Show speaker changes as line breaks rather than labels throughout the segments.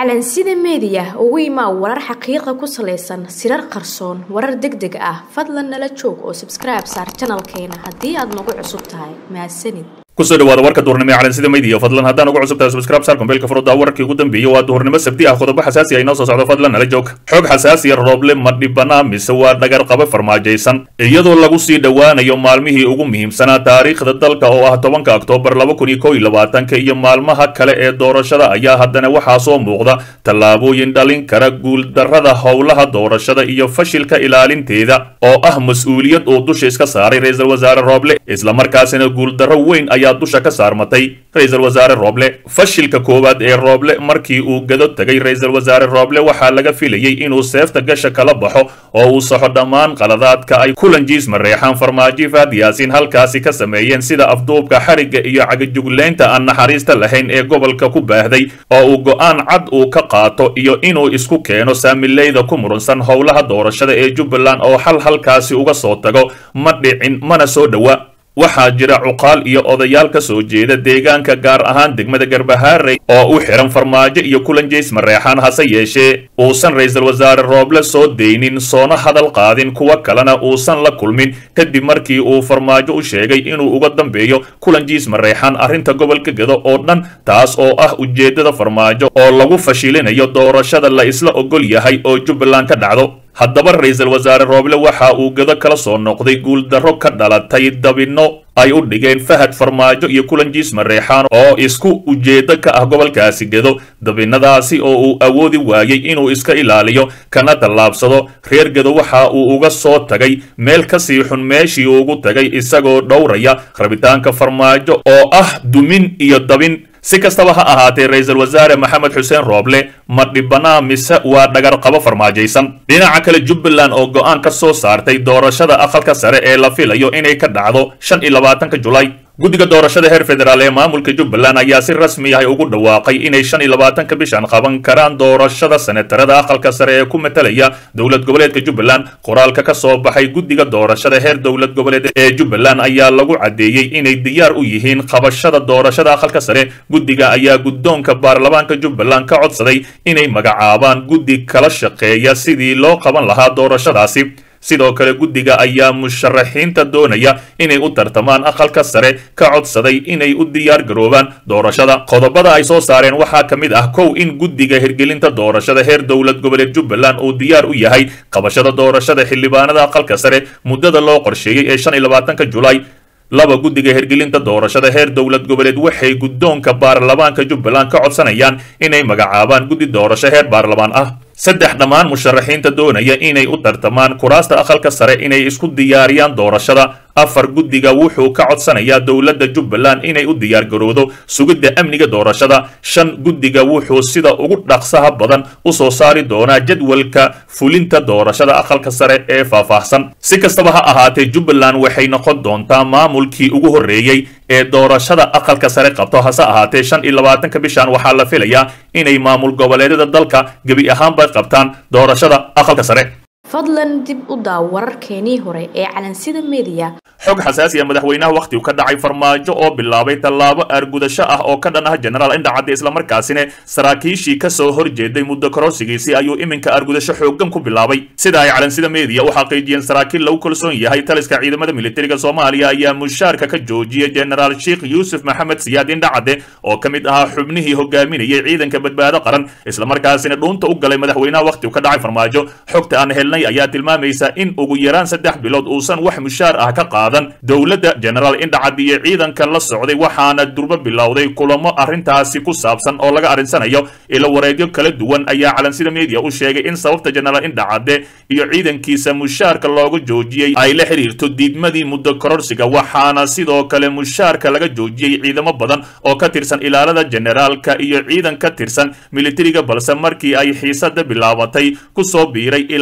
calansida meediya ugu imaa warar xaqiiqa ku salaysan sirar qarsoon warar deg deg ah fadlan nala joog oo sabskribe saar janalkeena haddii aad nagu cusub tahay mahadsanid
kusoo dhawaada warka duhurnimo ee calansida media fadlan haddaan ugu cusub tahay subscribe saar kombeelka furudda wararkii ugu dambeeyey waa duhurnimo sabti ah qodobo xasaasi ah inoo soo socdo fadlan nala joog xoog xasaasiya rooble ma dhibana mise waa dhagar qaba farmaajaysan iyadoo lagu sii dhowaanayo maalmihii ugu muhiimsanaa taariikhda dalka oo ah tobanka oktoobar laba kun iyo kow iyo labaatanka iyo maalmaha kale ee doorashada ayaa haddana waxaa soo muuqda tallaabooyin dhalin kara guuldarrada howlaha doorashada iyo fashilka ilaalinteeda oo ah mas-uuliyad uu dusha iska saaray ra-iisul wasaare rooble islamarkaasina guuldarro weyn ayaa dusha ka saarmatay ra-iisul wasaare rooble fashilka koowaad ee rooble markii uu gado tegay ra-iisul wasaare rooble waxaa laga filayey inuu seefta gasha kala baxo oo uu saxo dhammaan qaladaadka ay kulanjiis mareexaan farmaajo faad yaasiin halkaasi ka sameeyeen sida afduubka xarigga iyo cagajuglaynta aan naxariista lahayn ee gobolka ku baahday oo uu go-aan cad uu ka qaato iyo inuu isku keeno saamileyda ku murunsan howlaha doorashada ee jubbaland oo xal halkaasi uga soo tago ma dhicin mana soo dhowa waxaa jira cuqaal iyo odayaal ka soo jeeda deegaanka gaar ahaan degmada garbahaarey oo u xihan farmaajo iyo kulanjays mareexaan hase yeeshee uusan ra-iisul wasaare rooble soo deynin soona hadal qaadin kuwa kalena uusan la kulmin kadib markii uu farmaajo u sheegay inuu uga dambeeyo kulanjiis mareexaan arrinta gobolka gado oo dhan taas oo ah ujeeddada farmaajo oo lagu fashilinayo doorashada la isla ogol yahay oo jubbaland ka dhacdo haddaba ra-iisul wasaare rooble waxa uu gado kala soo noqday guuldarro ka dhalatay dabinno ay u dhigeen fahad farmaajo iyo kulanjiis mareexaan oo isku ujeeddo ka ah gobolkaasi gado dabinadaasi oo uu awoodi waayey inuu iska ilaaliyo kana tallaabsado reer gado waxa uu uga soo tagay meel kasii xun meeshii ugu tagay isagoo dhowraya rabitaanka farmaajo oo ah dumin iyo dabin si kastaba ha ahaatee ra-iisul wasaare maxamed xuseen rooble ma dhibanaa mise waa dhagar qabo farmaajaysan dhinaca kale jubbaland oo go-aan ka soo saartay doorashada aqalka sare ee la filayo inay ka dhacdo shan iyo labaatanka julaay guddiga doorashada heer federaal ee maamulka jubbaland ayaa si rasmi ah ugu dhawaaqay inay shan iyo labaatanka bishan qaban karaan doorashada senetarada aqalka sare ee ku matalaya dowlad goboleedka jubbaland qoraalka ka soo baxay guddiga doorashada heer dowlad goboleed ee jubbaland ayaa lagu caddeeyey inay diyaar u yihiin qabashada doorashada aqalka sare guddiga ayaa guddoonka baarlamaanka jubbaland ka codsaday inay magacaabaan guddi kala shaqeeya sidii loo qaban lahaa doorashadaasi sidoo kale guddiga ayaa musharaxiinta doonaya inay u tartamaan aqalka sare ka codsaday inay u diyaar garoobaan doorashada qodobada ay soo saareen waxaa ka mid ah kow in guddiga hirgelinta doorashada heer dowlad goboleed jubbaland uu diyaar u yahay qabashada doorashada xildhibaanada aqalka sare muddada loo qorsheeyey ee shan iyo labaatanka julaay laba guddiga hirgelinta doorashada heer dowlad goboleed waxay guddoonka baarlamaanka jubbaland ka codsanayaan inay magacaabaan guddi doorasho heer baarlamaan ah saddex dhammaan musharaxiinta doonaya inay u tartamaan kuraasta aqalka sare inay isku diyaariyaan doorashada afar guddiga wuxuu ka codsanayaa dowladda jubbaland inay u diyaar garowdo sugidda amniga doorashada shan guddiga wuxuu sida ugu dhaqsaha badan u soo saari doonaa jadwalka fulinta doorashada aqalka sare ee faahfaahsan si kastaba ha ahaatee jubbaland waxay noqon doontaa maamulkii ugu horreeyey ee doorashada aqalka sare qabto hase ahaatee shan iyo labaatanka bishan waxaa la filayaa inay maamul goboleedyada dalka gebi ahaanba qabtaan doorashada aqalka sare
fadlan dib u daaw wararkeenii hore ee calansida meediya
xog xasaasiya madaxweynaha wakhtigu ka dhacay farmaajo oo bilaabay tallaabo aargudasho ah oo ka dhan ah jenaraal indhacadde islamarkaasina saraakiishii ka soo horjeeday muddo kororsigiisii ayuu iminka aargudasho xooggan ku bilaabay sida ay calansida meediya u xaqiijiyeen saraakiil lagu kalsoon yahay taliska ciidamada militariga soomaaliya ayaa mushaarka ka joojiyey jenaraal sheikh yuusuf maxamed siyaad indhacadde oo ka mid ahaa xubnihii hogaaminayay ciidanka badbaado qaran islamarkaasina dhuunta u galay madaxweynaha wakhtigu ka dhacay farmaajo xogta aan helnay ayaa tilmaamaysa in ugu yaraan saddex bilood uusan wax mushaar ah ka qaadan dowladda jenaraal indhacad iyo ciidanka la socday waxaana durbo bilowday kulamo arrintaasi ku saabsan oo laga arrinsanayo ilo wareegyo kala duwan ayaa calansida media u sheegay in sababta jenaraal indhacadde iyo ciidankiisa mushaarka looga joojiyey ay la xiriirto diidmadii muddo kororsiga waxaana sidoo kale mushaarka laga joojiyey ciidamo badan oo ka tirsan ilaalada jenaraalka iyo ciidan ka tirsan militariga balse markii ay xiisada bilaabatay kusoo biiray ilaalada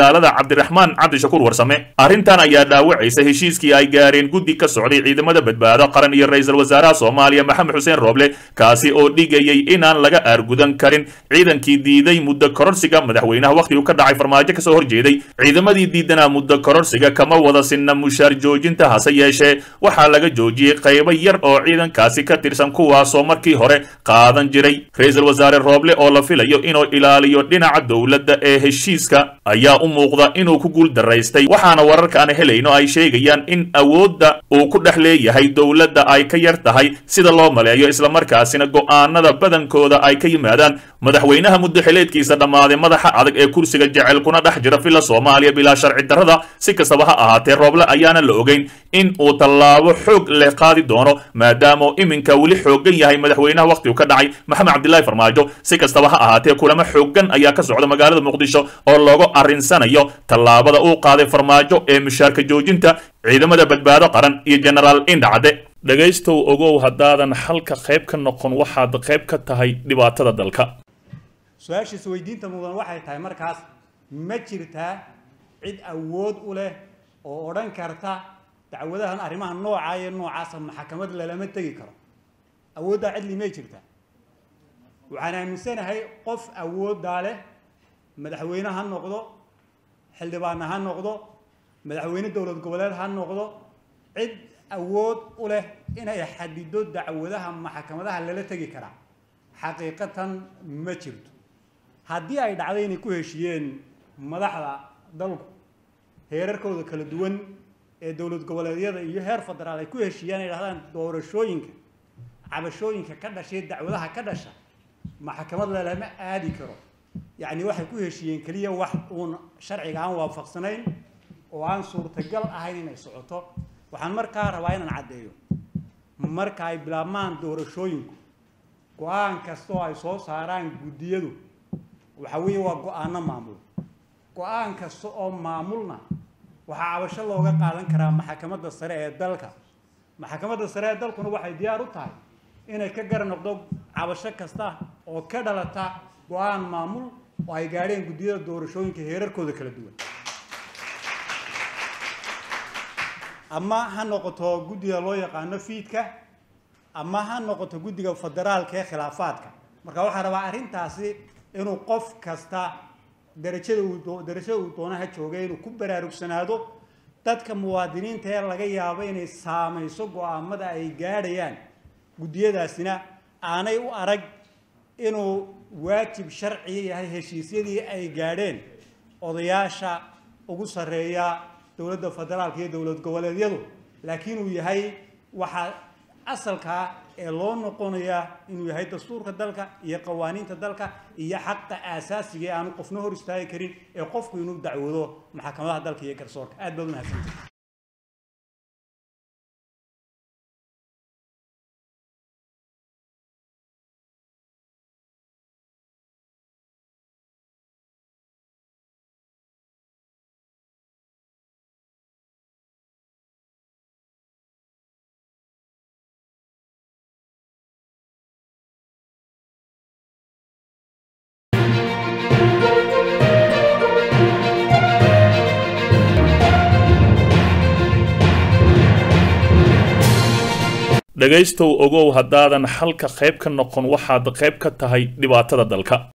cabdiraxmaan cabdishakuur warsame arrintan ayaa dhaawacaysa heshiiskii ay gaareen guddi ka socday ciidamada badbaado qaran iyo ra-iisul wasaaraha soomaaliya maxamed xuseen rooble kaasi oo dhigayay inaan laga aargudan karin ciidankii diiday muddo kororsiga madaxweynaha wakhtigu ka dhacay farmaajo kasoo horjeeday ciidamadii diidanaa muddo kororsiga kama wada sinna mushaar joojinta hase yeeshee waxaa laga joojiyey qaybo yar oo ciidankaasi ka tirsan kuwaasoo markii hore qaadan jiray ra-iisul wasaare rooble oo la filayo inuu ilaaliyo dhinaca dowladda ee heshiiska ayaa u muuqda inuu ku guul daraystay waxaana wararka aan helayno ay sheegayaan in awoodda uu ku dhex leeyahay dowladda ay ka yar tahay sida loo maleeyo islamarkaasina go'aanada badankooda ay ka yimaadaan madaxweynaha muddo xileedkiisa dhammaaday madaxa adag ee kursiga jecel kuna dhex jira villa soomaaliya bilaa sharci darrada si kastaba ha ahaatee rooble ayaana la ogeyn in uu tallaabo xoog leh qaadi doono maadaama iminka weli xoogan yahay madaxweynaha wakhtigu ka dhacay maxamed cabdilaahi farmaajo si kastaba ha ahaatee kulamo xoogan ayaa ka socda magaalada muqdisho oo loogu arrinsanayo tallaabada uu qaaday farmaajo ee mushaarka joojinta ciidamada badbaado qaran iyo jenaraal indhacade dhegaystow ogow haddaadan xalka qayb ka noqon waxaad qayb ka tahay dhibaatada dalka
su-aashiisa weydiinta mudan waxay tahay markaas ma jirtaa cid awood u leh oo odhan karta dacwadahan arrimaha noocaa iyo noocaasa maxkamad lalama tegi karo awooddaa cidli may jirtaa waxaan aaminsanahay qof awooddaa leh madaxweyne ha noqdo xildhibaanna ha noqdo madaxweyne dowlad goboleed ha noqdo cid awood u leh inay xadido dacwadaha maxkamadaha lala tegi karaa xaqiiqatan ma jirto haddii ay dhacdo inay ku heshiiyeen madaxda dalku heerarkooda kala duwan ee dowlad goboleedyada iyo heer federaal ay ku heshiiyaan ay dhahdaan doorashooyinka cabashooyinka ka dhashay dacwadaha ka dhasha maxkamad lalama aadi karo yacni waxay ku heshiiyeen keliya wax uun sharciga aan waafaqsanayn oo aan suurtagal ahayn inay socoto waxaan markaa rabaa inaan caddeeyo marka ay bilaabmaan doorashooyinku go-aan kasta oo ay soo saaraan guddiyadu waxa weeye waa go-aano maamul go-aan kasta oo maamulna waxaa cabasho looga qaadan karaa maxkamadda sare ee dalka maxkamadda sare ee dalkuna waxay diyaar u tahay inay ka gar noqdo cabasho kasta oo ka dhalata go-aan maamul oo ay gaadheen guddiyada doorashooyinka heerarkooda kala duwan ama ha noqoto guddiga loo yaqaano fiidka ama ha noqoto guddiga federaalka ee khilaafaadka marka waxaa rabaa arrintaasi inuu qof kasta darajada uu darajada uu doonaha joogay inuu ku baraarugsanaado dadka muwaadiniinta ee laga yaabo inay saamayso go-aamada ay gaadhayaan guddiyadaasina aanay u arag inuu waajib sharciga yahay heshiisyadii ay gaadheen odayaasha ugu sarreeya dowladda federaalka iyo dowlad goboleedyadu laakiin uu yahay waxaa asalkaa ee loo noqonaya inuu yahay dastuurka dalka iyo qawaaniinta dalka iyo xaqa aasaasiga ee aanu qofna hor istaagi karin ee qofku inuu dacwoodo maxkamadaha dalka iyo garsoorka aad baad umahadsantay
dhegaystow ogow haddaadan xalka qayb ka noqon waxaad qayb ka tahay dhibaatada dalka